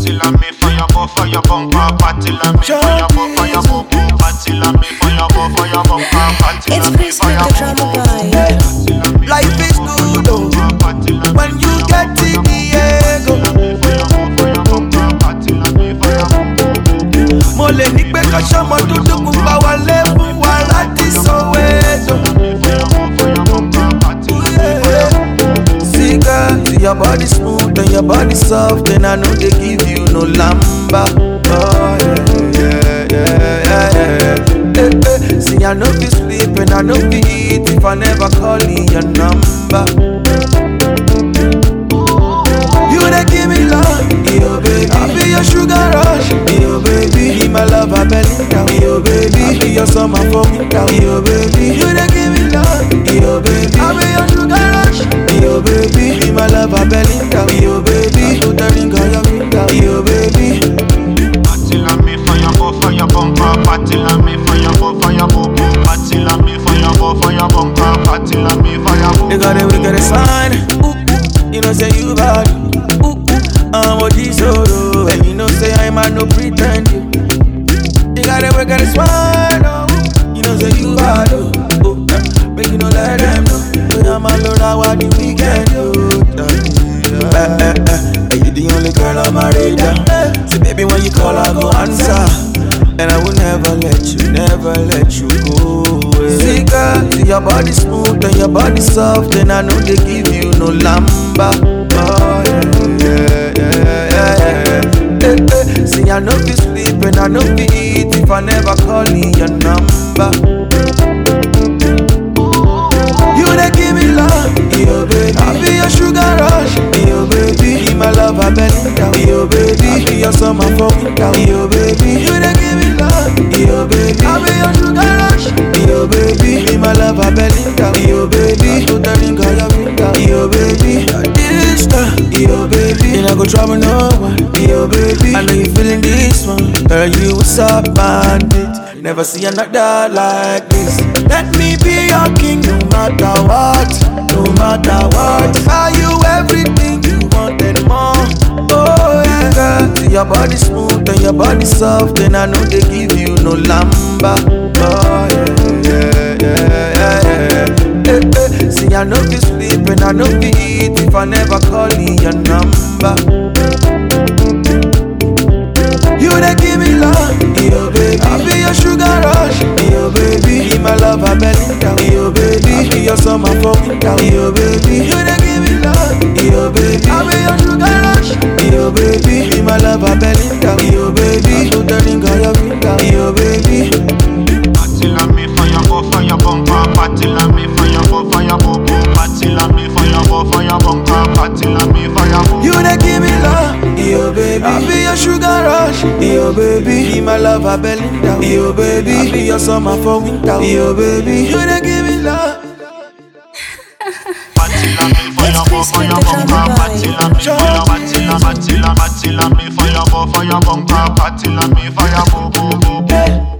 Party la me fire bo fire bumper. Party la me fire bo fire bo bo. Party la me fire bo fire bumper. Party It's la me Chris fire with the bo drama bo. guy. Life is good oh. Party la me when you get to Diego. fire bo fire bumper. Party la me fire bo bo. Mo lè ní pé ká ṣọmọ dúdú pupa wálé fún wa láti Soweto. See girl, see your body smooth and your body soft and I know they give you no lamba. Oh yeah, yeah, yeah, yeah, yeah. Eh, eh. See I know be sleep and I know be eat if I never call in your number. You dey give me love, yo baby. I be your sugar rush, yo baby. Be my love, I belly down, yo baby. I be your summer for winter, yo baby. You dey give me love, yo baby. I be your sugar rush, yo baby. Be my love, I belly down, yo baby. I put the ring on your finger, yo baby. Party la me fire bo fire bumper. Party la me fire bo fire bo bo. Party la me fire bo fire bumper. Party la me fire bo. You got a wicked sign, ooh, ooh. you know say you bad, ooh, ooh. I'm a G-Solo, and you know say I'm a no pretend you. You got a wicked smile, oh, ooh. you know say you bad, oh, oh. uh, Make you know let them know, say I'm a Lord, I want the weekend, oh. uh, eh, eh, eh. And you the only girl on my radar. So baby, when you call, I go answer. And I will never let you, never let you go away. See, girl, see your body smooth and your body soft, and I know they give you no lamba. Oh, yeah, yeah, yeah, yeah, yeah. Eh, eh. See, I know be sleep and I know be eat if I never call in your number. You dey give me love, yo baby. I be your sugar rush, yo baby. Be my love, I belly down, yo baby. I be your summer for winter, yo baby. You dey give me love, yo baby. I be your sugar rush, yo baby. Be my love, I belly down, yo baby. I put the ring on your finger, yo baby. This time, yo baby. You not go trouble no one, yo baby. I know you feeling this one, girl. You what's up, bandit? Never see another like this. Let me be your king, no matter what, no matter what. Are you everything you want and more? Oh yeah, girl. See your body smooth and your body soft, and I know they give you no lamba. Oh yeah, yeah, yeah, yeah, yeah. Eh, eh. See I know be sleep and I know be eat if I never call in your number. You dey give me love, yo baby. I be your sugar rush, yo baby. Be my love, I belly down, yo baby. I be your summer for winter, yo baby. You dey give me love, yo baby. I be your sugar rush, yo baby. Be my love, I belly down, yo baby. I put the ring on your finger, yo baby. Party la me fire bo fire bumper. Party la me fire bo fire bo bo. Party la me fire bo fire bumper. Party la me fire bo. You dey give me love, yo baby. I be your sugar rush, yo baby. Be my love, I belly down, yo baby. I be your summer for winter, yo baby. You dey give me love. Party la me fire bo Chris fire with the bumper. drama Party la me fire. Party la party la party la me fire bo fire bumper. Party la me fire bo bo bo bo. Yeah.